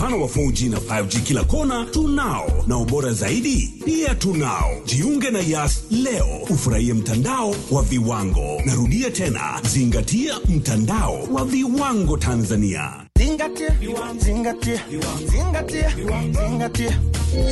mfano wa 4G na 5G kila kona tunao, na ubora zaidi pia tunao. Jiunge na Yas leo ufurahie mtandao wa viwango. Narudia tena, zingatia mtandao wa viwango Tanzania. Zingatia, zingatia, zingatia, zingatia.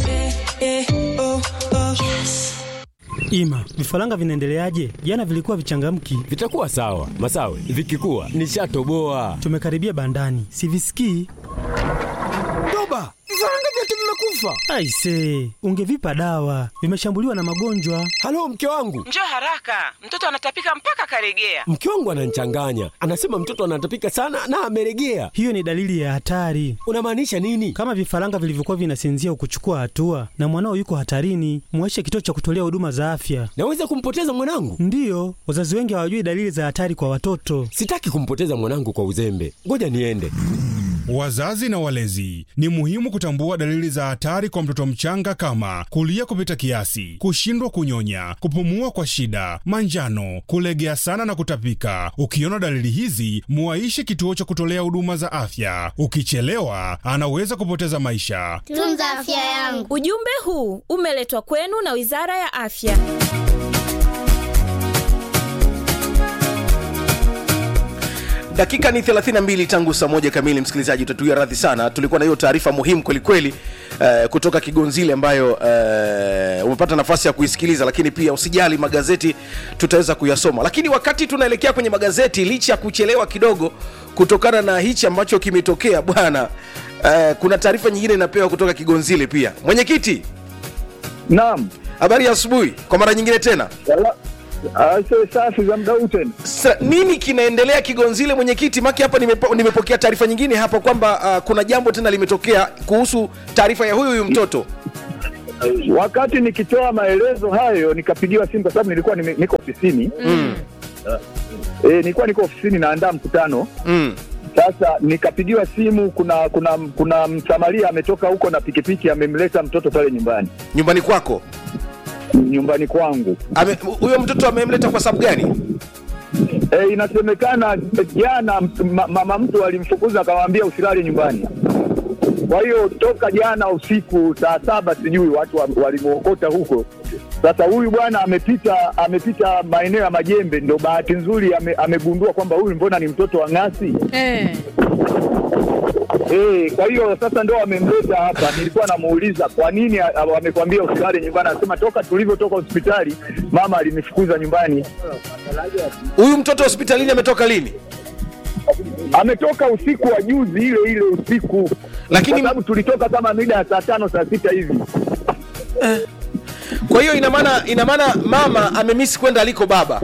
Ima, vifaranga vinaendeleaje? Jana vilikuwa vichangamki. Vitakuwa sawa Masawe, vikikuwa nishatoboa. Tumekaribia bandani, sivisikii. Toba, vifaranga vyote vimekufa. Aise, ungevipa dawa, vimeshambuliwa na magonjwa. Halo, mke wangu, Njoo haraka, mtoto anatapika mpaka karegea. mke wangu ananichanganya, anasema mtoto anatapika sana na ameregea. Hiyo ni dalili ya hatari. Unamaanisha nini? Kama vifaranga vilivyokuwa vinasinzia ukuchukua hatua na mwanao yuko hatarini, mweshe kituo cha kutolea huduma za afya. Naweza kumpoteza mwanangu? Ndiyo, wazazi wengi hawajui dalili za hatari kwa watoto. Sitaki kumpoteza mwanangu kwa uzembe, ngoja niende. Wazazi na walezi, ni muhimu kutambua dalili za hatari kwa mtoto mchanga kama kulia kupita kiasi, kushindwa kunyonya, kupumua kwa shida, manjano, kulegea sana na kutapika. Ukiona dalili hizi, muaishe kituo cha kutolea huduma za afya. Ukichelewa, anaweza kupoteza maisha. Tunza afya yangu. Ujumbe huu umeletwa kwenu na Wizara ya Afya. dakika ni 32 tangu saa moja kamili msikilizaji utatuia radhi sana tulikuwa na hiyo taarifa muhimu kwelikweli uh, kutoka kigonzile ambayo uh, umepata nafasi ya kuisikiliza lakini pia usijali magazeti tutaweza kuyasoma lakini wakati tunaelekea kwenye magazeti licha ya kuchelewa kidogo kutokana na hichi ambacho kimetokea bwana uh, kuna taarifa nyingine inapewa kutoka kigonzile pia mwenyekiti Naam. habari ya asubuhi kwa mara nyingine tena Wala- Ase safi za muda huu tena. Sa, nini kinaendelea kigonzile mwenyekiti maki hapa nimepo, nimepokea taarifa nyingine hapa kwamba uh, kuna jambo tena limetokea kuhusu taarifa ya huyu huyu mtoto Wakati nikitoa maelezo hayo nikapigiwa simu kwa sababu nilikuwa nime, niko ofisini. mm. E, nilikuwa niko ofisini naandaa mkutano. Mm. Sasa nikapigiwa simu, kuna kuna kuna msamaria ametoka huko na pikipiki amemleta mtoto pale nyumbani nyumbani kwako nyumbani kwangu. Ame- huyo mtoto amemleta kwa sababu gani E, inasemekana jana ma, mama mtu alimfukuza akamwambia usilale nyumbani. Kwa hiyo toka jana usiku saa saba sijui watu wa- walimwokota huko. Sasa huyu bwana amepita amepita maeneo ya Majembe, ndo bahati nzuri ame, amegundua kwamba huyu mbona ni mtoto wa ng'asi Eh. Eh, kwa hiyo sasa ndo wamemleta hapa. Nilikuwa namuuliza kwa nini a- a- wamekwambia usilale nyumbani, anasema toka tulivyotoka hospitali mama alinifukuza nyumbani. huyu mtoto hospitalini ametoka lini ametoka usiku wa juzi ile ile usiku Lakini- kwa sababu tulitoka kama mida ya saa tano saa sita hivi kwa hiyo ina maana ina maana mama amemisi kwenda aliko baba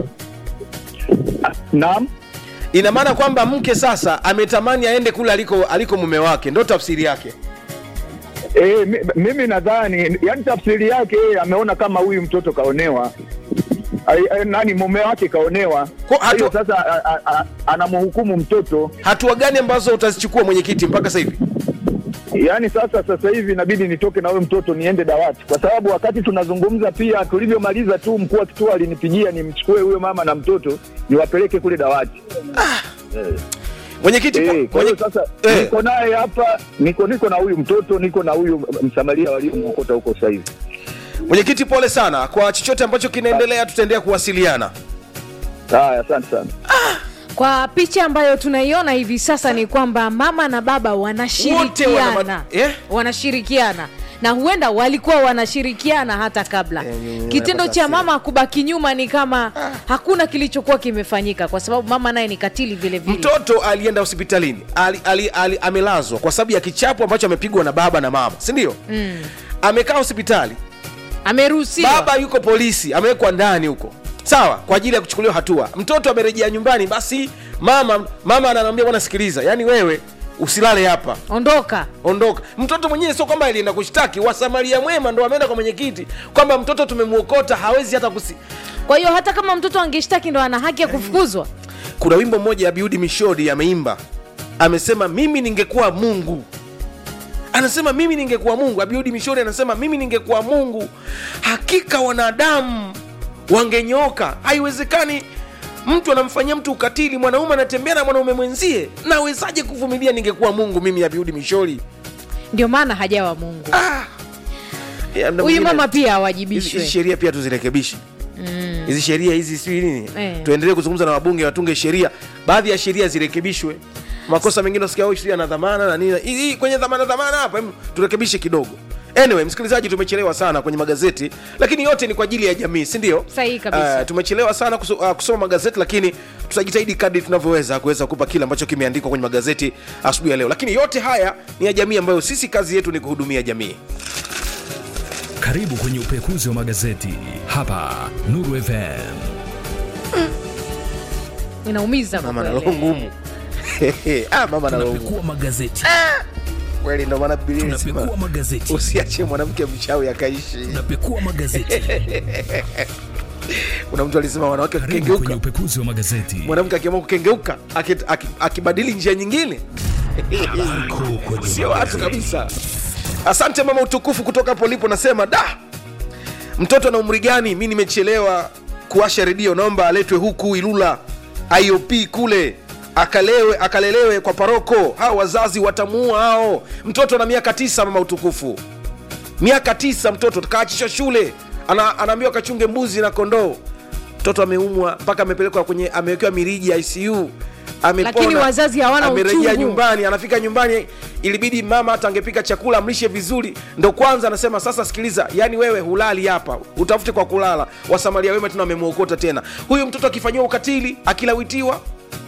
naam ina maana kwamba mke sasa ametamani aende kule aliko aliko mume wake ndo tafsiri yake e, mi, mimi nadhani yani tafsiri yake yeye ameona kama huyu mtoto kaonewa Ai, ai, nani mume wake kaonewa kwa hiyo sasa a- a- a- anamhukumu mtoto hatua gani ambazo utazichukua mwenyekiti mpaka sasa hivi yaani sasa sasa hivi inabidi nitoke na huyo mtoto niende dawati kwa sababu wakati tunazungumza pia tulivyomaliza tu mkuu wa kituo alinipigia nimchukue huyo mama na mtoto niwapeleke kule dawati mwenyekiti eh, kwa hiyo sasa niko naye hapa niko niko na huyu mtoto niko na huyu msamaria waliomwokota huko sasa hivi mwenyekiti pole sana kwa chochote ambacho kinaendelea tutaendelea kuwasiliana haya asante sana kwa picha ambayo tunaiona hivi sasa ni kwamba mama na baba Wote wanashirikiana wana- eh? wanashirikiana na huenda walikuwa wanashirikiana hata kabla kitendo cha mama kubaki nyuma ni kama hakuna kilichokuwa kimefanyika kwa sababu mama naye ni katili vile vile mtoto alienda hospitalini ali, ali, ali, amelazwa kwa sababu ya kichapo ambacho amepigwa na baba na mama si ndio mm. amekaa hospitali ameruhusiwa baba yuko polisi amewekwa ndani huko sawa kwa ajili ya kuchukuliwa hatua mtoto amerejea nyumbani basi mama mama anamwambia bwana sikiliza yani wewe usilale hapa ondoka ondoka mtoto mwenyewe sio kwamba alienda kushtaki wasamaria mwema ndo ameenda kwa mwenyekiti kwamba mtoto tumemwokota hawezi hata kusi kwa hiyo hata kama mtoto angeshtaki ndo ana haki ya kufukuzwa kuna wimbo mmoja abiudi mishodi ameimba amesema mimi ningekuwa mungu anasema mimi ningekuwa mungu abiudi mishori anasema mimi ningekuwa mungu hakika wanadamu wangenyoka haiwezekani mtu anamfanyia mtu ukatili mwanaume anatembea na mwanaume mwenzie nawezaje kuvumilia ningekuwa mungu mimi abiudi mishori ndio maana hajawa mungu Ya, mda huyu mwingine- mama pia hizi awajibishwe hizi sheria pia tuzirekebishe Mm. hizi sheria hizi sijui nini Eh. tuendelee kuzungumza na wabunge watunge sheria baadhi ya sheria zirekebishwe makosa mengine usikia "Oh, sheria na dhamana na nini hii hii kwenye dhamana dhamana hapa em, turekebishe kidogo anyway msikilizaji tumechelewa sana kwenye magazeti lakini yote ni kwa ajili ya jamii si ndio Sahihi kabisa. Uh, tumechelewa sana kuso, uh, kusoma magazeti lakini tutajitahidi kadri tunavyoweza kuweza kupa kile ambacho kimeandikwa kwenye magazeti asubuhi ya leo lakini yote haya ni ya jamii ambayo sisi kazi yetu ni kuhudumia jamii Karibu kwenye upekuzi wa magazeti hapa Nuru FM. inaumiza kwa mama na kweli. roho ngumu ah, mama na roho ngumu Tunapekua magazeti. kweli ndo maana Biblia inasema Tunapekua magazeti. usiache mwanamke mchawi akaishi Tunapekua magazeti. kuna mtu alisema wanawake Karibu kwenye wakikengeuka upekuzi wa magazeti. mwanamke akiamua kukengeuka aki- aki- akibadili njia nyingine sio watu kabisa asante mama utukufu kutoka hapo ulipo nasema da mtoto na umri gani mi nimechelewa kuwasha redio naomba aletwe huku ilula iop kule akalewe akalelewe kwa paroko hao wazazi watamuua hao mtoto na miaka tisa mama utukufu miaka tisa mtoto kaachishwa shule ana, anaambiwa kachunge mbuzi na kondoo mtoto ameumwa mpaka amepelekwa kwenye amewekewa miriji ya icu amepona, Lakini wazazi hawana amerejea uchungu. nyumbani anafika nyumbani ilibidi mama hata angepika chakula amlishe vizuri ndo kwanza anasema sasa sikiliza yani wewe hulali hapa utafute kwa kulala wasamaria wema tena wamemwokota tena huyu mtoto akifanyiwa ukatili akilawitiwa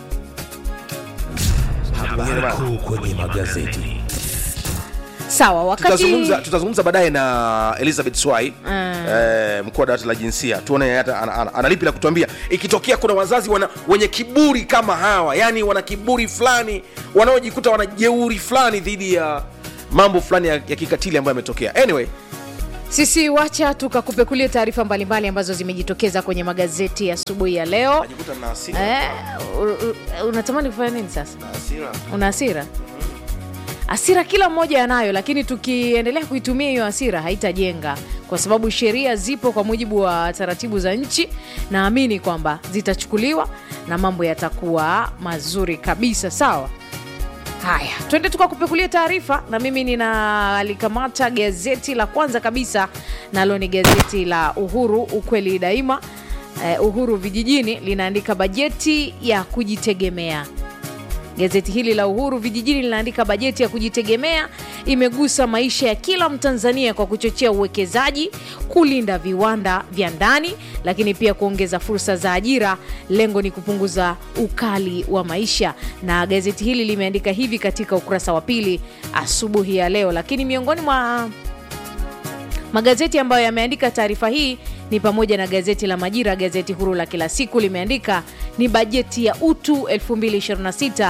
Habari kuu kwenye magazeti. sawa wakati tutazungumza tutazungumza baadaye na elizabeth swai Mm. eh, mkuu wa dawati la jinsia tuone hata ana- ana- analipi la kutuambia ikitokea kuna wazazi wana, wenye kiburi kama hawa yani wana kiburi fulani wanaojikuta wana jeuri fulani dhidi ya mambo fulani ya, ya kikatili ambayo yametokea anyway sisi wacha tukakupekulie taarifa mbalimbali ambazo zimejitokeza kwenye magazeti ya asubuhi ya leo najikuta na hasira eh, u- u- unatamani kufanya nini sasa na hasira una hasira hasira kila mmoja anayo lakini tukiendelea kuitumia hiyo hasira haitajenga kwa sababu sheria zipo kwa mujibu wa taratibu za nchi naamini kwamba zitachukuliwa na mambo yatakuwa mazuri kabisa sawa haya twende tukakupekulia taarifa na mimi ninalikamata gazeti la kwanza kabisa nalo ni gazeti la uhuru ukweli daima eh, uhuru vijijini linaandika bajeti ya kujitegemea Gazeti hili la Uhuru Vijijini linaandika bajeti ya kujitegemea imegusa maisha ya kila Mtanzania kwa kuchochea uwekezaji, kulinda viwanda vya ndani, lakini pia kuongeza fursa za ajira. Lengo ni kupunguza ukali wa maisha, na gazeti hili limeandika hivi katika ukurasa wa pili asubuhi ya leo. Lakini miongoni mwa magazeti ambayo yameandika taarifa hii ni pamoja na gazeti la Majira, gazeti huru la kila siku limeandika ni bajeti ya utu 2026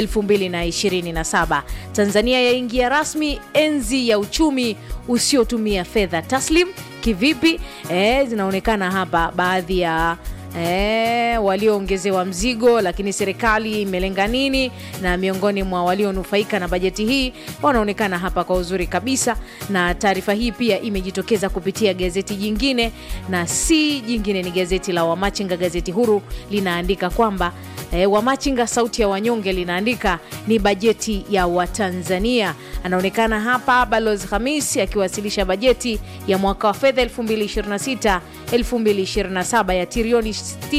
2027. Tanzania yaingia rasmi enzi ya uchumi usiotumia fedha taslim. Kivipi? E, zinaonekana hapa baadhi ya E, walioongezewa mzigo, lakini serikali imelenga nini? Na miongoni mwa walionufaika na bajeti hii wanaonekana hapa kwa uzuri kabisa, na taarifa hii pia imejitokeza kupitia gazeti jingine, na si jingine, ni gazeti la Wamachinga. Gazeti huru linaandika kwamba e, Wamachinga sauti ya wanyonge linaandika ni bajeti ya Watanzania. Anaonekana hapa Balozi Hamis akiwasilisha bajeti ya mwaka wa fedha 2026 2027 ya trilioni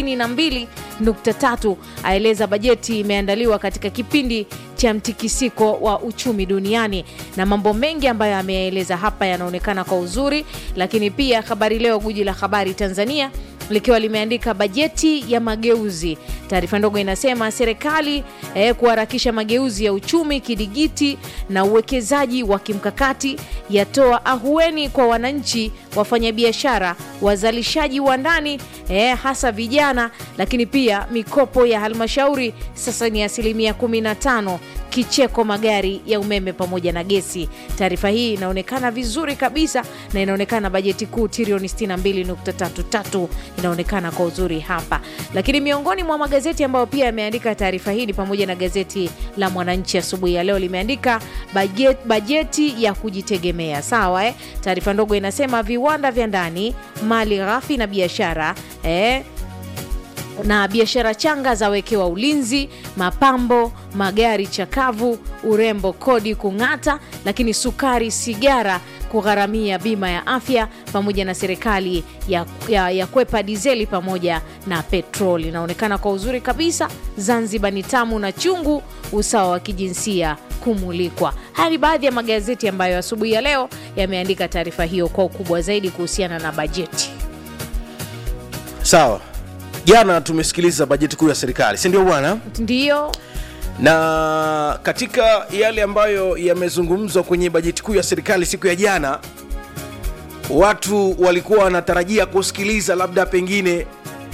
62.3. Aeleza bajeti imeandaliwa katika kipindi cha mtikisiko wa uchumi duniani na mambo mengi ambayo ameyaeleza hapa yanaonekana kwa uzuri, lakini pia Habari Leo, guji la habari Tanzania likiwa limeandika bajeti ya mageuzi. Taarifa ndogo inasema serikali eh, kuharakisha mageuzi ya uchumi kidigiti na uwekezaji wa kimkakati yatoa ahueni kwa wananchi, wafanyabiashara, wazalishaji wa ndani eh, hasa vijana, lakini pia mikopo ya halmashauri sasa ni asilimia 15 kicheko magari ya umeme pamoja na gesi. Taarifa hii inaonekana vizuri kabisa na inaonekana bajeti kuu trilioni 62.33 inaonekana kwa uzuri hapa, lakini miongoni mwa magazeti ambayo pia yameandika taarifa hii ni pamoja na gazeti la Mwananchi asubuhi ya leo limeandika bajeti, bajeti ya kujitegemea. Sawa eh? Taarifa ndogo inasema viwanda vya ndani, mali ghafi na biashara eh, na biashara changa zawekewa ulinzi, mapambo, magari chakavu, urembo, kodi kung'ata, lakini sukari, sigara kugharamia bima ya afya pamoja na serikali ya, ya, ya kwepa dizeli pamoja na petroli. Inaonekana kwa uzuri kabisa, Zanzibar ni tamu na chungu, usawa wa kijinsia kumulikwa. Haya ni baadhi ya magazeti ambayo asubuhi ya leo yameandika taarifa hiyo kwa ukubwa zaidi kuhusiana na bajeti. sawa jana tumesikiliza bajeti kuu ya serikali si ndio bwana Ndiyo, na katika yale ambayo yamezungumzwa kwenye bajeti kuu ya serikali siku ya jana watu walikuwa wanatarajia kusikiliza labda pengine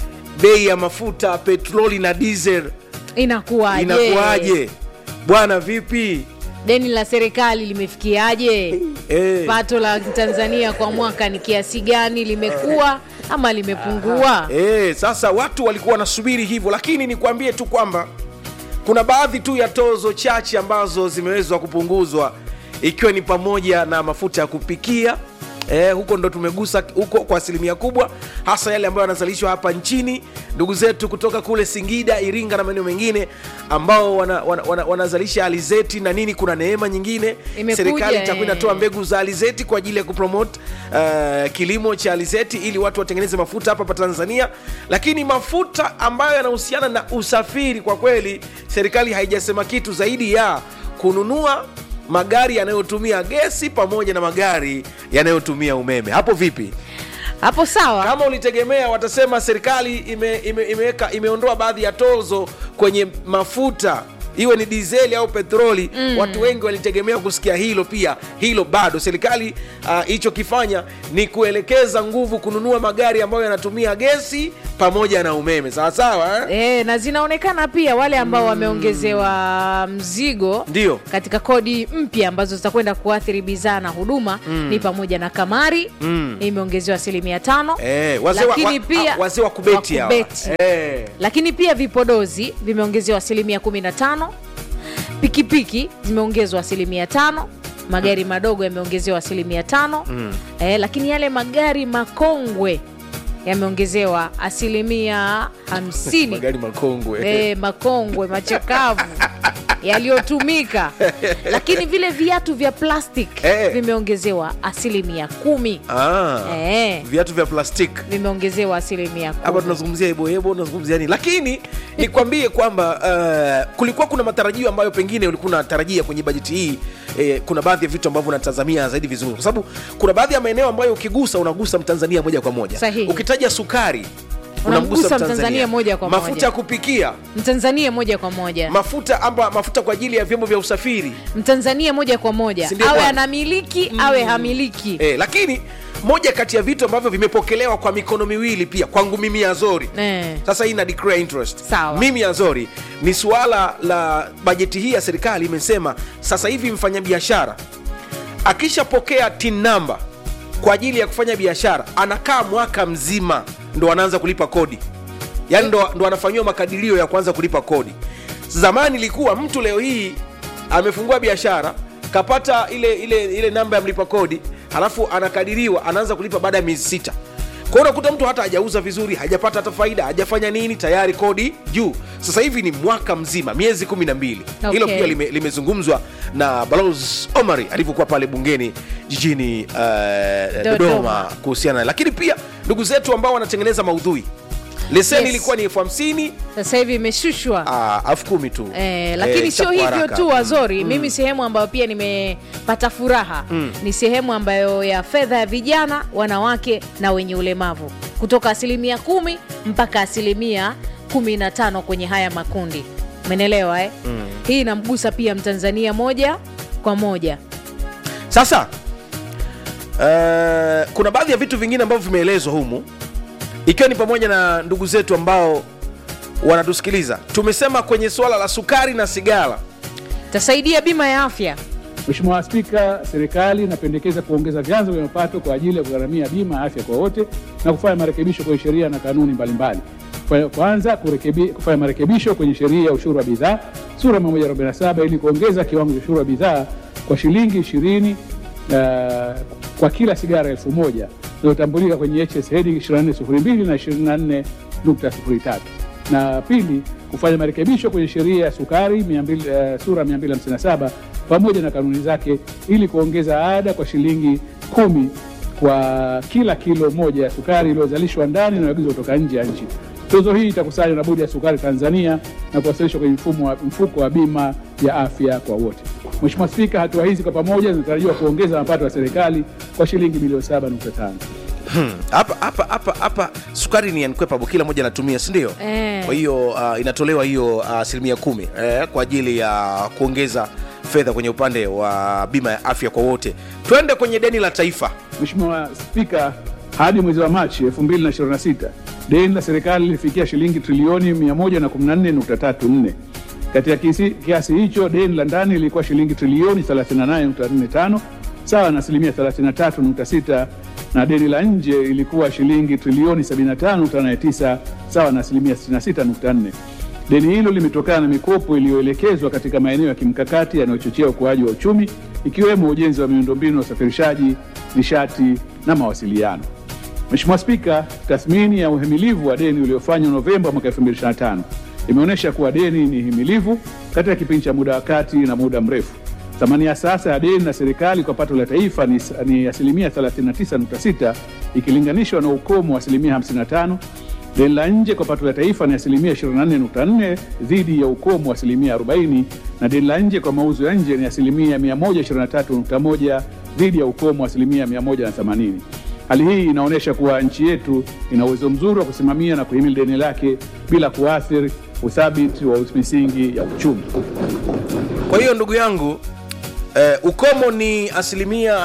bei ya mafuta petroli na diesel inakuwaje? inakuwaje bwana vipi Deni la serikali limefikiaje? Eh. Pato la Tanzania kwa mwaka ni kiasi gani? Limekuwa ama limepungua? E, sasa watu walikuwa wanasubiri hivyo, lakini nikwambie tu kwamba kuna baadhi tu ya tozo chache ambazo zimewezwa kupunguzwa ikiwa ni pamoja na mafuta ya kupikia Eh, huko ndo tumegusa huko kwa asilimia kubwa, hasa yale ambayo yanazalishwa hapa nchini. Ndugu zetu kutoka kule Singida, Iringa na maeneo mengine ambao wanazalisha wana, wana, wanazalisha alizeti na nini, kuna neema nyingine. Imekuja, Serikali itakuwa eh. inatoa mbegu za alizeti kwa ajili ya kupromote uh, kilimo cha alizeti ili watu watengeneze mafuta hapa hapa Tanzania. Lakini mafuta ambayo yanahusiana na usafiri, kwa kweli serikali haijasema kitu zaidi ya kununua magari yanayotumia gesi pamoja na magari yanayotumia umeme. Hapo vipi? Hapo sawa. Kama ulitegemea watasema serikali ime, ime, imeweka imeondoa baadhi ya tozo kwenye mafuta iwe ni dizeli au petroli mm. Watu wengi walitegemea kusikia hilo. Pia hilo bado serikali ilichokifanya uh, ni kuelekeza nguvu kununua magari ambayo yanatumia gesi pamoja na umeme, sawa sawa eh? E, na zinaonekana pia wale ambao wameongezewa mzigo Ndio. katika kodi mpya ambazo zitakwenda kuathiri bidhaa na huduma Mm. ni pamoja na kamari Mm. imeongezewa asilimia tano Eh, wazee wa- lakini wa- pia ah, wazee wa kubeti hawa. kubeti. Eh. lakini pia vipodozi vimeongezewa asilimia 15 pikipiki zimeongezwa asilimia tano magari madogo yameongezewa asilimia tano Mm. eh, lakini yale magari makongwe yameongezewa asilimia hamsini magari makongwe eh, makongwe machakavu yaliyotumika lakini vile viatu vya plastic Eh. vimeongezewa asilimia kumi Ah, Eh. viatu vya plastiki vimeongezewa asilimia hapa kumi tunazungumzia hebohebo tunazungumzia nini lakini nikwambie kwamba uh, kulikuwa kuna matarajio ambayo pengine ulikuwa unatarajia kwenye bajeti hii eh, kuna baadhi ya vitu ambavyo unatazamia zaidi vizuri kwa sababu kuna baadhi ya maeneo ambayo ukigusa unagusa mtanzania moja kwa moja Sahihi. ukitaja sukari Unamgusa Mtanzania moja kwa mafuta moja. ya kupikia mtanzania moja kwa moja mafuta amba mafuta kwa ajili ya vyombo vya usafiri mtanzania moja kwa moja Si ndio awe bwana? anamiliki awe hamiliki eh, lakini moja kati ya vitu ambavyo vimepokelewa kwa mikono miwili pia kwangu mimi Azori Eh. sasa hii na declare interest Sawa. mimi Azori ni suala la bajeti hii ya serikali imesema sasa hivi mfanyabiashara akishapokea tin namba kwa ajili ya kufanya biashara anakaa mwaka mzima ndo anaanza kulipa kodi yaani ndo, ndo anafanyiwa makadirio ya kuanza kulipa kodi zamani ilikuwa mtu leo hii amefungua biashara kapata ile ile ile namba ya mlipa kodi halafu anakadiriwa anaanza kulipa baada ya miezi sita kwa hiyo unakuta mtu hata hajauza vizuri hajapata hata faida hajafanya nini tayari kodi juu sasa hivi ni mwaka mzima miezi kumi na mbili Okay. hilo pia lime- limezungumzwa na balozi omari alivyokuwa pale bungeni jijini uh, Dodoma. dodoma kuhusiana na lakini pia ndugu zetu ambao wanatengeneza maudhui leseni Yes. ilikuwa ni elfu hamsini sasa hivi imeshushwa ah, elfu kumi tu Eh, lakini Eh, sio chapwa hivyo haraka. tu Azori Mm. mimi sehemu ambayo pia nimepata furaha Mm. ni sehemu ambayo ya fedha ya vijana wanawake na wenye ulemavu kutoka asilimia kumi mpaka asilimia kumi na tano kwenye haya makundi umenelewa eh? Mm. hii inamgusa pia mtanzania moja kwa moja sasa uh, kuna baadhi ya vitu vingine ambavyo vimeelezwa humu ikiwa ni pamoja na ndugu zetu ambao wanatusikiliza tumesema kwenye suala la sukari na sigara tasaidia bima ya afya Mheshimiwa Spika, serikali inapendekeza kuongeza vyanzo vya mapato kwa ajili ya kugharamia bima ya afya kwa wote na kufanya marekebisho kwenye sheria na kanuni mbalimbali. Kwa- Kwanza, kurekebi, kufanya marekebisho kwenye sheria ya ushuru wa bidhaa sura 147 ili kuongeza kiwango cha ushuru wa bidhaa kwa shilingi 20 uh, kwa kila sigara elfu moja inayotambulika kwenye HS heading 2402 na 24.03. na pili kufanya marekebisho kwenye sheria ya sukari 200, uh, sura 257 pamoja na kanuni zake ili kuongeza ada kwa shilingi kumi kwa kila kilo moja ya sukari iliyozalishwa ndani na agizwa kutoka nje ya nchi. Tozo hii itakusanywa na Bodi ya Sukari Tanzania na kuwasilishwa kwenye mfumo wa, mfuko wa bima ya afya kwa wote. Mheshimiwa Spika, hatua hizi kwa pamoja zinatarajiwa kuongeza mapato ya serikali kwa shilingi bilioni 7.5. Hmm, hapa hapa hapa hapa sukari ni unquenchable, kila mmoja anatumia si ndio? Eh. Kwa hiyo uh, inatolewa hiyo uh, asilimia kumi eh, kwa ajili ya kuongeza fedha kwenye upande wa bima ya afya kwa wote. Twende kwenye deni la taifa. Mheshimiwa Spika, hadi mwezi wa Machi 2026 deni la serikali lilifikia shilingi trilioni 114.34. Katika kisi- kiasi hicho deni la ndani lilikuwa shilingi trilioni 38.45 sawa na asilimia 33.6 na deni la nje ilikuwa shilingi trilioni 75.89 sawa na asilimia 66.4. Deni hilo limetokana na mikopo iliyoelekezwa katika maeneo ya kimkakati yanayochochea ukuaji wa uchumi ikiwemo ujenzi wa miundombinu ya usafirishaji, nishati na mawasiliano. Mheshimiwa Spika, tathmini ya uhimilivu wa deni uliofanywa Novemba mwaka 2025 imeonyesha kuwa deni ni himilivu katika kipindi cha muda wa kati na muda mrefu. Thamani ya sasa ya deni la serikali kwa pato la taifa ni, ni asilimia 39.6 ikilinganishwa na ukomo wa asilimia 55. Deni la nje kwa pato la taifa ni asilimia 24.4 dhidi ya ukomo wa asilimia 40, na deni la nje kwa mauzo ya nje ni asilimia 123.1 dhidi ya ukomo wa asilimia 180. Hali hii inaonyesha kuwa nchi yetu ina uwezo mzuri wa kusimamia na kuhimili deni lake bila kuathiri uthabiti wa misingi ya uchumi. Kwa hiyo ndugu yangu eh, ukomo ni asilimia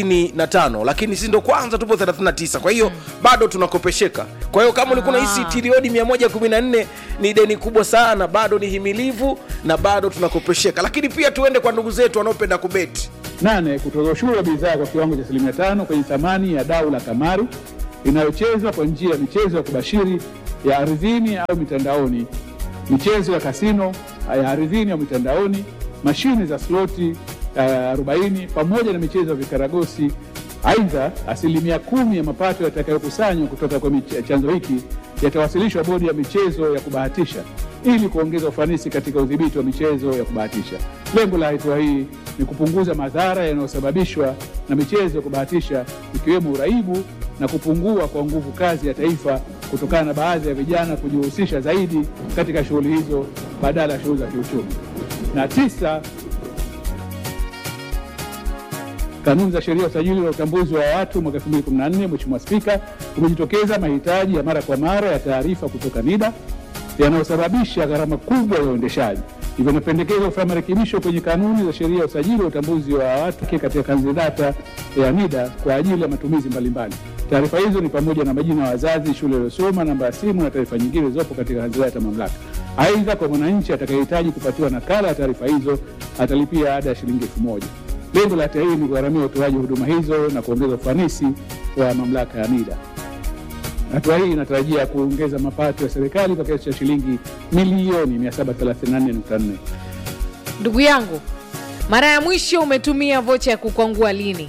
55 lakini sisi ndo kwanza tupo 39 kwa hiyo bado tunakopesheka kwa hiyo kama ulikuwa unahisi trilioni 114 ni deni kubwa sana bado ni himilivu na bado tunakopesheka lakini pia tuende kwa ndugu zetu wanaopenda kubeti Nane, kutoza ushuru wa bidhaa kwa kiwango cha asilimia tano kwenye thamani ya dau la kamari inayochezwa kwa njia ya michezo ya kubashiri ya ardhini au mitandaoni, michezo ya kasino ya ardhini au mitandaoni, mashine za sloti uh, 40 pamoja na michezo ya vikaragosi. Aidha, asilimia kumi ya mapato yatakayokusanywa kutoka kwa mich- chanzo hiki yatawasilishwa bodi ya michezo ya kubahatisha ili kuongeza ufanisi katika udhibiti wa michezo ya kubahatisha. Lengo la hatua hii ni kupunguza madhara yanayosababishwa na michezo ya kubahatisha ikiwemo uraibu na kupungua kwa nguvu kazi ya taifa kutokana na baadhi ya vijana kujihusisha zaidi katika shughuli hizo badala ya shughuli za kiuchumi. Na tisa, kanuni za sheria ya usajili na utambuzi wa watu mwaka 2014, Mheshimiwa Spika, kumejitokeza mahitaji ya mara kwa mara ya taarifa kutoka NIDA yanayosababisha gharama kubwa ya uendeshaji. Hivyo inapendekezwa kufanya marekebisho kwenye kanuni za sheria ya usajili wa utambuzi wa watu katika kanzi data ya NIDA kwa ajili ya matumizi mbalimbali. Taarifa hizo ni pamoja na majina ya wazazi, shule waliosoma, namba ya simu na taarifa nyingine zilizopo katika kanzi data ya mamlaka. Aidha, kwa mwananchi atakayehitaji kupatiwa nakala ya taarifa hizo atalipia ada ya shilingi elfu moja. Lengo la hatua hii ni kugharamia utoaji wa huduma hizo na kuongeza ufanisi wa mamlaka ya NIDA. Hatua hii inatarajia kuongeza mapato ya serikali kwa kiasi cha shilingi milioni 734.4. ndugu yangu mara ya mwisho umetumia vocha ya kukwangua lini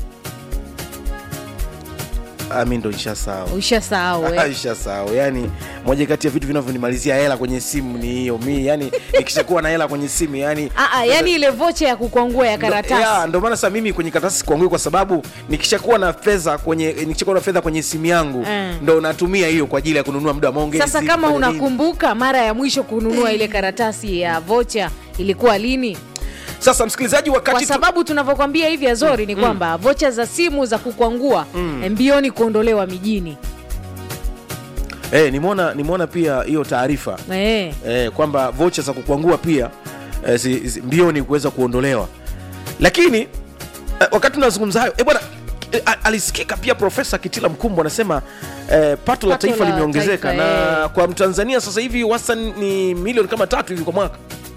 Ah, mi ndo nishasahau ushasahau eh? nishasahau yani moja kati ya vitu vinavyonimalizia hela kwenye simu ni hiyo mi yani nikishakuwa na hela kwenye simu yani Ah, ah, yani ile vocha ya kukwangua ya Ndo- karatasi ya, ndo maana sasa mimi kwenye karatasi sikuangui kwa sababu nikishakuwa na fedha kwenye nikishakuwa na fedha kwenye simu yangu Mm. ndo natumia hiyo kwa ajili ya kununua muda wa maongezi sasa kama kufanya nini. unakumbuka mara ya mwisho kununua ile karatasi ya vocha ilikuwa lini sasa msikilizaji wakati kwa sababu tunavyokwambia hivi azori ni kwamba vocha za simu za kukwangua Mm. mbioni kuondolewa mijini eh, nimeona nimeona pia hiyo taarifa eh. eh, kwamba vocha za kukwangua pia eh, zi, zi, mbioni kuweza kuondolewa lakini eh, wakati tunazungumza hayo eh, bwana eh, a- alisikika pia profesa kitila mkumbo anasema eh, pato la Pato taifa la limeongezeka taifa, na eh. kwa mtanzania sasa hivi wastani ni milioni kama tatu hivi kwa mwaka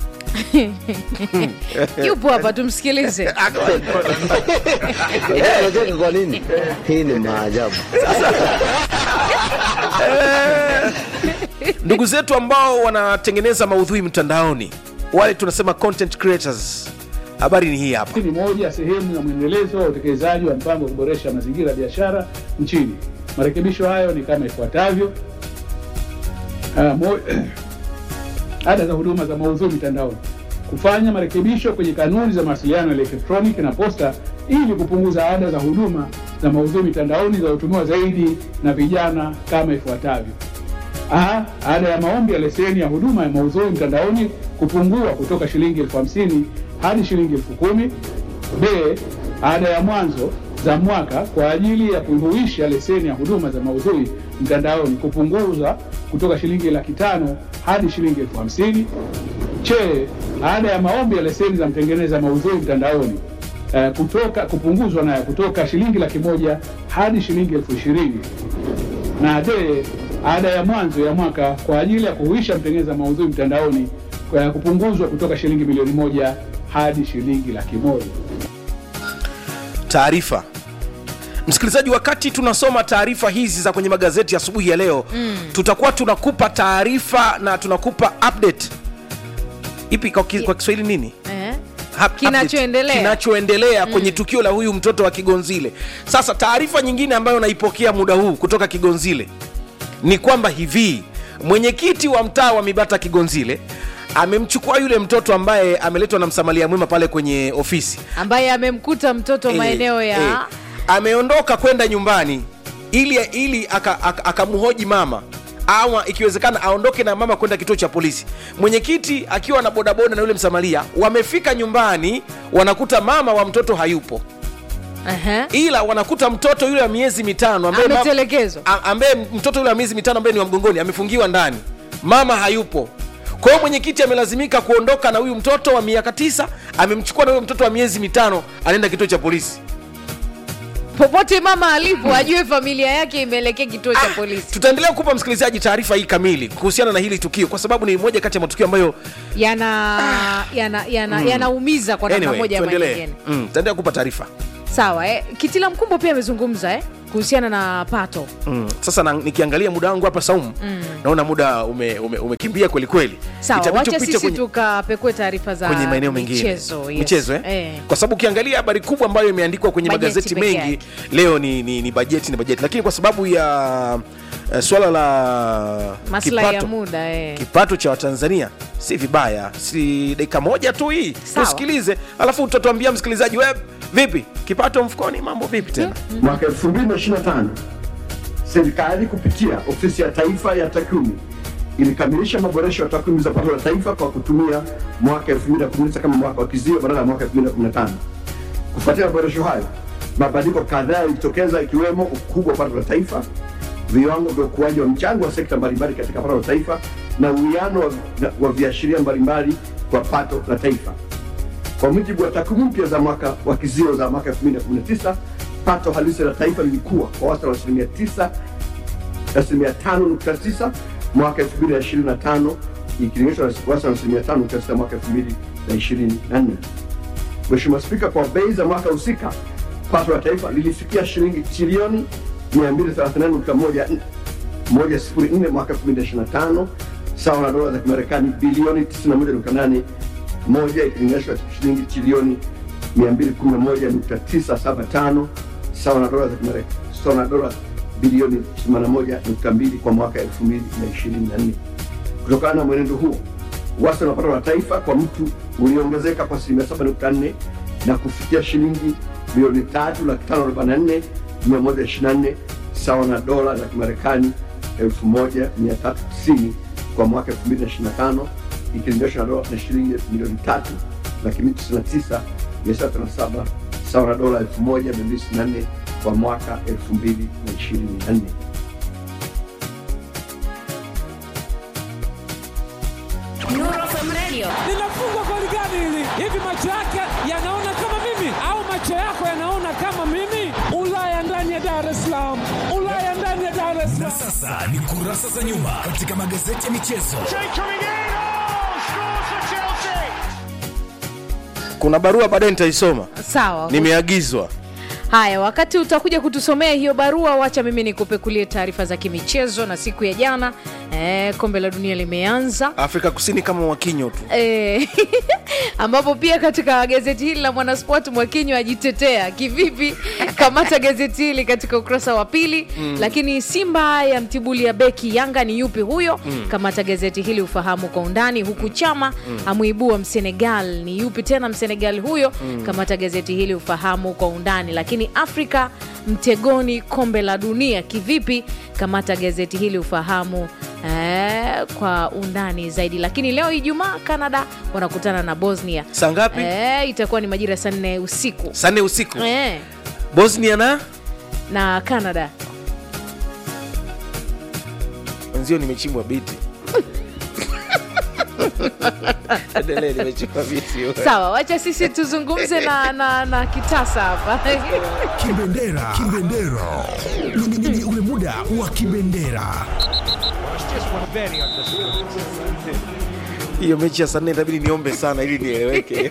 yupo hapa tumsikilize Unacheka kwa nini? Hii ni maajabu. ndugu zetu ambao wanatengeneza maudhui mtandaoni wale tunasema content creators habari ni hii hapa Hii ni moja ya sehemu ya mwendelezo wa utekelezaji wa mpango wa kuboresha mazingira ya biashara nchini. Marekebisho hayo ni kama ifuatavyo. Uh, mo, ada za huduma za maudhui mitandaoni, kufanya marekebisho kwenye kanuni za mawasiliano ya elektroniki na posta ili kupunguza ada za huduma za maudhui mitandaoni zinazotumiwa zaidi na vijana kama ifuatavyo: A, ada ya maombi ya leseni ya huduma ya maudhui mtandaoni kupungua kutoka shilingi elfu hamsini hadi shilingi elfu kumi. B, ada ya mwanzo za mwaka kwa ajili ya kuhuisha leseni ya huduma za maudhui mtandaoni kupunguza kutoka shilingi laki tano hadi shilingi elfu hamsini. Che, ada ya maombi ya leseni za mtengeneza maudhui mtandaoni eh, kutoka kupunguzwa nayo kutoka shilingi laki moja hadi shilingi elfu ishirini na D, ada ya mwanzo ya mwaka kwa ajili ya kuhuisha mtengeneza maudhui mtandaoni kwa kupunguzwa kutoka shilingi milioni moja hadi shilingi laki moja. taarifa msikilizaji wakati tunasoma taarifa hizi za kwenye magazeti asubuhi ya leo Mm. tutakuwa tunakupa taarifa na tunakupa update ipi kwa, ki, kwa kiswahili nini Eh? Ha- update. Kinachoendelea. kinachoendelea kwenye tukio la huyu mtoto wa kigonzile sasa taarifa nyingine ambayo naipokea muda huu kutoka kigonzile ni kwamba hivi mwenyekiti wa mtaa wa mibata kigonzile amemchukua yule mtoto ambaye ameletwa na msamalia mwema pale kwenye ofisi ambaye amemkuta mtoto Eh, maeneo ya eh, ameondoka kwenda nyumbani ili ili akamhoji aka, akamhoji mama ama ikiwezekana aondoke na mama kwenda kituo cha polisi mwenyekiti akiwa na bodaboda na yule msamaria wamefika nyumbani wanakuta mama wa mtoto hayupo Aha. ila wanakuta mtoto yule wa miezi mitano ambaye ma- ametelekezwa a- ambaye mtoto yule wa miezi mitano ambaye ni wa mgongoni amefungiwa ndani mama hayupo kwa hiyo mwenyekiti amelazimika kuondoka na huyu mtoto wa miaka tisa amemchukua na huyo mtoto wa miezi mitano anaenda kituo cha polisi popote mama alipo ajue familia yake imeelekea kituo cha polisi tutaendelea kupa msikilizaji taarifa hii kamili kuhusiana na hili tukio kwa sababu ni moja kati ya matukio ambayo yana yana yana Mm. yanaumiza kwa namna anyway, moja ama tuendelee. nyingine Mm, tutaendelea kupa taarifa sawa eh. kitila mkumbo pia amezungumza eh, kuhusiana na pato mm. sasa na, nikiangalia muda wangu hapa saumu mm. naona muda umekimbia ume, umekimbia kweli kweli sawa Itabidi wacha tupite sisi kwenye- tukapekue taarifa za kwenye maeneo mengine michezo, yes. michezo eh? Eh. kwa sababu ukiangalia habari kubwa ambayo imeandikwa kwenye Bajeti magazeti peke mengi leo ni, ni, ni bajeti ni bajeti lakini kwa sababu ya uh, swala la maslahi ya kipato, muda eh. kipato cha watanzania si vibaya si dakika moja tu hii Sawa. tusikilize alafu utatuambia msikilizaji we vipi kipato mfukoni mambo vipi tena Mwaka 2025 serikali kupitia ofisi ya taifa ya takwimu ilikamilisha maboresho ya takwimu za pato la taifa kwa kutumia mwaka 2019 kama mwaka wa kizio badala ya mwaka 2015. Kufuatia maboresho hayo, mabadiliko kadhaa yalijitokeza ikiwemo ukubwa wa pato la taifa, viwango vya ukuaji wa mchango wa sekta mbalimbali katika pato la taifa na uwiano wa, wa viashiria mbalimbali kwa pato la taifa. Kwa mujibu wa takwimu mpya za mwaka wa kizio za mwaka 2019, pato halisi la taifa lilikuwa kwa wastani wa asilimia 9 asilimia 5.9 mwaka 2025 ikilinganishwa na wastani wa asilimia 5.9 mwaka 2024. Mheshimiwa Spika, kwa bei za mwaka husika pato la taifa lilifikia shilingi trilioni 234.1 104 mwaka 2025 sawa na dola za Kimarekani bilioni 91.8 moja ikilinganishwa na shilingi trilioni 211.975 sawa na dola za Kimarekani sawa na dola bilioni 81.2 kwa mwaka 2024. Kutokana na mwenendo huo, wastani wa pato la taifa kwa mtu uliongezeka kwa asilimia 7.4 na kufikia shilingi bilioni 3,544,124 sawa na dola za Kimarekani 1390 kwa mwaka 2025 ikilinganishwa na dola na shilingi milioni 3 laki mbili tisini na tisa mia sita thelathini na saba sawa na dola 1264 kwa mwaka 2024. linafungwa goli gani hili? Hivi macho yake yanaona kama mimi au macho yako yanaona kama mimi? Ulaya ndani ya Dar es Salaam, Ulaya ndani ya Dar es Na Salaam. sasa ni kurasa za nyuma katika magazeti ya michezo. kuna barua baadaye nitaisoma sawa nimeagizwa haya wakati utakuja kutusomea hiyo barua wacha mimi nikupekulie taarifa za kimichezo na siku ya jana eh, kombe la dunia limeanza afrika kusini kama wakinyo tu Eh, ambapo pia katika gazeti hili la mwanasport mwakinyo ajitetea kivipi kamata gazeti hili katika ukurasa wa pili Mm. lakini simba ya mtibuli ya beki yanga ni yupi huyo Mm. kamata gazeti hili ufahamu kwa undani huku chama Mm. amuibua msenegal ni yupi tena msenegal huyo Mm. kamata gazeti hili ufahamu kwa undani lakini afrika mtegoni kombe la dunia kivipi kamata gazeti hili ufahamu eh, kwa undani zaidi lakini leo ijumaa canada wanakutana na bosnia saa ngapi eh, itakuwa ni majira ya saa nne usiku saa nne usiku eh, bosnia na na canada wenzio nimechimbwa biti endelee nimechimbwa biti sawa wacha sisi tuzungumze na, na, na kitasa hapa Kibendera, kibendera, Ni- ni- ni ule muda wa kibendera. hiyo mechi ya saa nne itabidi niombe sana ili nieleweke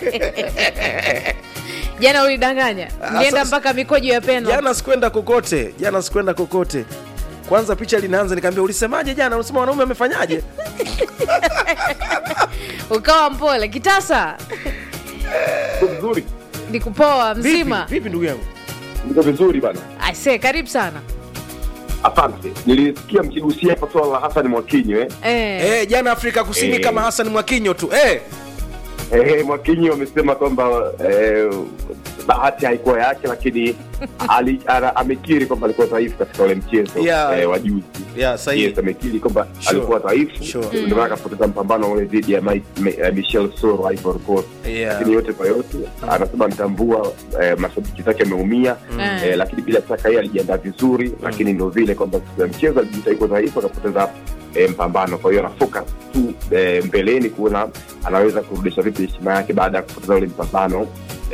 jana ulidanganya mlienda sasa- mpaka mikojo ya peno jana sikwenda kokote jana sikwenda kokote kwanza picha linaanza nikaambia ulisemaje jana unasema wanaume wamefanyaje ukawa mpole kitasa vizuri nikupoa mzima vipi ndugu yangu niko vizuri bana aise karibu sana asante nilisikia mkigusia hapa swala la hasan mwakinyo eh? eh. Eh, jana afrika kusini Eh. kama hasan mwakinyo tu eh. Eh, Mwakinyi wamesema kwamba eh, bahati haikuwa yake, lakini ali, ana, amekiri kwamba alikuwa dhaifu katika ule mchezo Yeah. eh, wa juzi. Yeah, sahihi. Yes, amekiri kwamba Sure. alikuwa dhaifu, Sure. ndio maana akapoteza mpambano ule dhidi ya Mike- Me- eh, Michel Soro wa Ivory Coast. Yeah. Lakini yote kwa yote anasema mtambua eh, mashabiki zake ameumia Mm. eh, lakini bila shaka yeye alijiandaa vizuri, lakini ndio vile kwamba siku ya mchezo alijikuta yuko dhaifu akapoteza eh, mpambano. Kwa hiyo ana focus tu eh, mbeleni kuona anaweza kurudisha vipi heshima yake baada ya kupoteza ule mpambano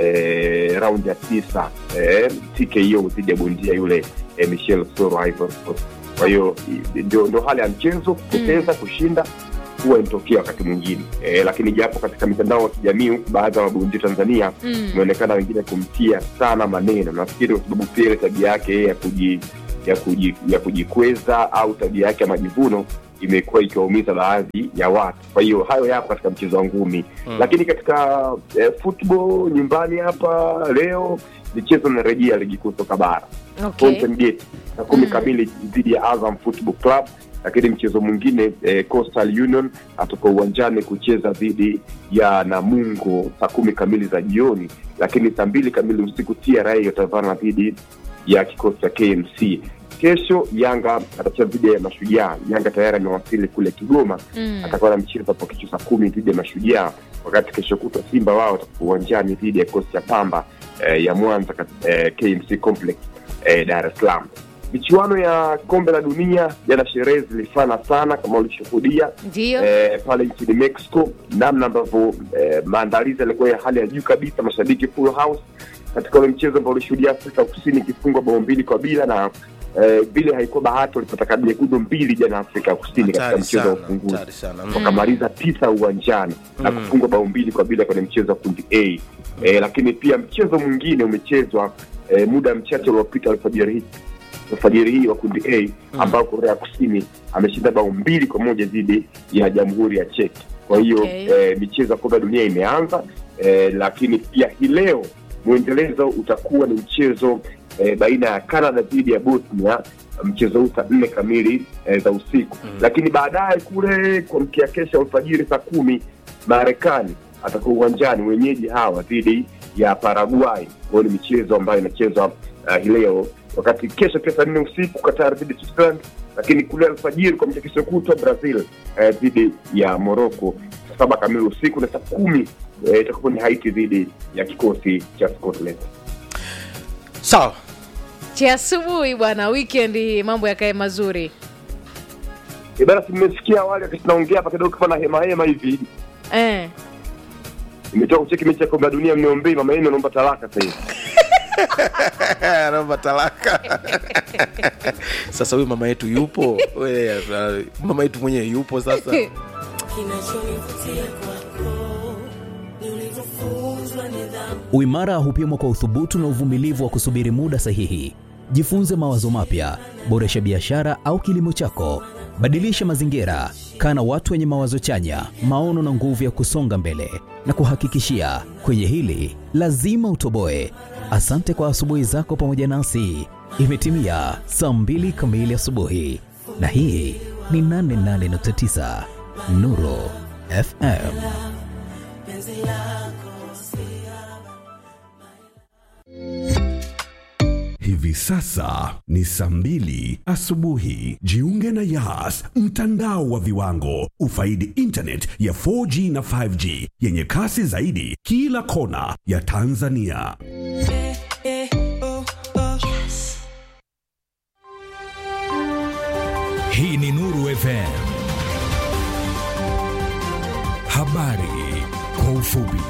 eh, raundi ya tisa eh, TKO dhidi ya bondia yule eh, Michel Soro wa Ivory Coast. Kwa hiyo i- ndio ndio hali ya mchezo, kupoteza kushinda huwa inatokea wakati mwingine e, lakini japo katika mitandao ya kijamii huku baadhi ya mabondia Tanzania Mm. imeonekana wengine kumtia sana maneno. Nafikiri kwa sababu pia ile tabia yake yeye ya kuji ya kuji, ya kujikweza au tabia yake ya majivuno imekuwa ikiwaumiza baadhi ya watu. Kwa hiyo hayo yapo katika mchezo wa ngumi Mm. lakini katika eh, football nyumbani hapa leo michezo inarejea ligi kuu soka bara Okay. Fountain Gate saa kumi kamili dhidi ya Azam Football Club, lakini mchezo mwingine eh, Coastal Union atoka uwanjani kucheza dhidi ya Namungo saa kumi kamili za jioni, lakini saa mbili kamili usiku TRA watavana dhidi ya kikosi cha KMC. Kesho Yanga atacheza dhidi ya Mashujaa. Yanga tayari amewasili kule Kigoma Mm. atakuwa na mchezo hapo kesho saa kumi dhidi ya Mashujaa, wakati kesho kutwa Simba wao watakuwa uwanjani dhidi ya kikosi cha Pamba eh, ya Mwanza kat- eh, KMC Complex eh, Dar es Salaam. Michuano ya kombe la dunia jana, sherehe zilifana sana kama ulishuhudia ndio eh, pale nchini Mexico, namna ambavyo eh, maandalizi yalikuwa ya hali ya juu kabisa, mashabiki full house katika ule mchezo ambao ulishuhudia Afrika Kusini ikifungwa bao mbili kwa bila na eh, vile haikuwa bahati, walipata kadi nyekundu mbili jana Afrika Kusini katika Hatari mchezo wa sana, ufunguzi hatari sana. Mm. wakamaliza tisa uwanjani na Mm. kufungwa bao mbili kwa bila kwenye mchezo wa kundi A. E, lakini pia mchezo mwingine umechezwa e, muda mchache uliopita alfajiri hii alfajiri hii wa kundi A ambao Korea Kusini ameshinda bao mbili kwa moja dhidi ya Jamhuri ya Cheki. Kwa hiyo Okay. e, michezo ya kombe la dunia imeanza e, lakini pia hii leo mwendelezo utakuwa ni mchezo e, baina ya Canada dhidi ya Bosnia mchezo huu saa nne kamili e, za usiku lakini baadaye kule kuamkia kesho alfajiri saa kumi Marekani atakuwa uwanjani wenyeji hawa dhidi ya Paraguay. Kwayo ni michezo ambayo inachezwa uh, hii leo, wakati kesho pia saa nne usiku Qatar dhidi ya Switzerland, lakini kule alfajiri kwa kesho kutwa Brazil eh, dhidi ya Morocco saa saba kamili usiku, na saa kumi eh, itakuwa ni Haiti dhidi ya kikosi cha Scotland. sawa cha asubuhi bwana weekend hii mambo yakae mazuri E bana, si mmesikia awali wakati tunaongea hapa kidogo kama na hema hema hivi, eh. nimetoka kucheki mechi ya kombe la dunia, mniombei mama yenu anaomba talaka sasa hivi. anaomba talaka sasa huyu mama yetu yupo We, uh, mama yetu mwenyewe yupo sasa Kinachonivutia kwako ni ulivyofunzwa nidhamu Uimara hupimwa kwa uthubutu na uvumilivu wa kusubiri muda sahihi. Jifunze mawazo mapya, boresha biashara au kilimo chako, badilisha mazingira, kaa na watu wenye mawazo chanya, maono na nguvu ya kusonga mbele. Na kuhakikishia kwenye hili lazima utoboe. Asante kwa asubuhi zako pamoja nasi. Imetimia saa mbili kamili asubuhi, na hii ni 88.9 Nuru FM. Hivi sasa ni saa mbili asubuhi. Jiunge na Yas, mtandao wa viwango. Ufaidi internet ya 4G na 5G yenye kasi zaidi kila kona ya Tanzania. Hii ni Nuru FM. Habari kwa ufupi.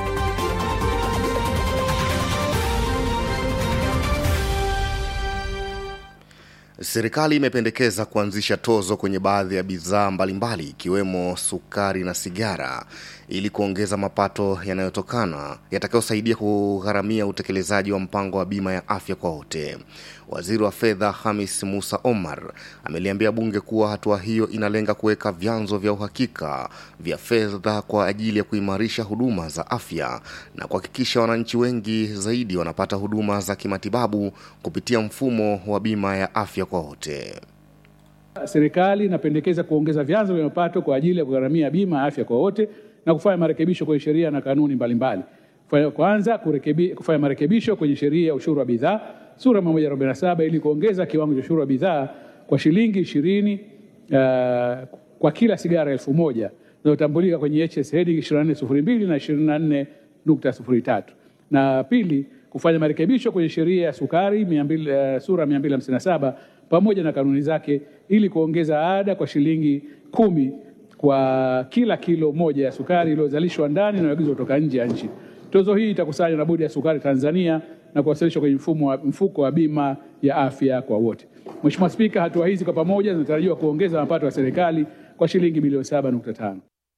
Serikali imependekeza kuanzisha tozo kwenye baadhi ya bidhaa mbalimbali ikiwemo sukari na sigara ili kuongeza mapato yanayotokana yatakayosaidia kugharamia utekelezaji wa mpango wa bima ya afya kwa wote. Waziri wa fedha Hamis Musa Omar ameliambia bunge kuwa hatua hiyo inalenga kuweka vyanzo vya uhakika vya fedha kwa ajili ya kuimarisha huduma za afya na kuhakikisha wananchi wengi zaidi wanapata huduma za kimatibabu kupitia mfumo wa bima ya afya kwa wote. Serikali inapendekeza kuongeza vyanzo vya mapato kwa ajili ya kugharamia bima ya afya kwa wote na kufanya marekebisho kwenye sheria na kanuni mbalimbali. Kufanya- Kwanza, kurekebi, kufanya marekebisho kwenye sheria ya ushuru wa bidhaa sura 147 ili kuongeza kiwango cha ushuru wa bidhaa kwa shilingi ishirini uh, kwa kila sigara elfu moja zinazotambulika kwenye HS heading 2402 na 24.03 na pili kufanya marekebisho kwenye sheria ya sukari 200, uh, sura 257 pamoja na kanuni zake ili kuongeza ada kwa shilingi kumi kwa kila kilo moja ya sukari iliyozalishwa ndani na inayoagizwa kutoka nje ya nchi. Tozo hii itakusanywa na Bodi ya Sukari Tanzania na kuwasilishwa kwenye mfumo wa, mfuko wa bima ya afya kwa wote. Mheshimiwa Spika, hatua hizi kwa pamoja zinatarajiwa kuongeza mapato ya serikali kwa shilingi bilioni 7.5.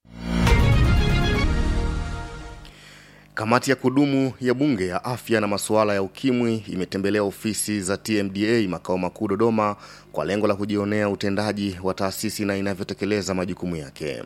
Kamati ya kudumu ya Bunge ya afya na masuala ya ukimwi imetembelea ofisi za TMDA makao makuu Dodoma kwa lengo la kujionea utendaji wa taasisi na inavyotekeleza majukumu yake.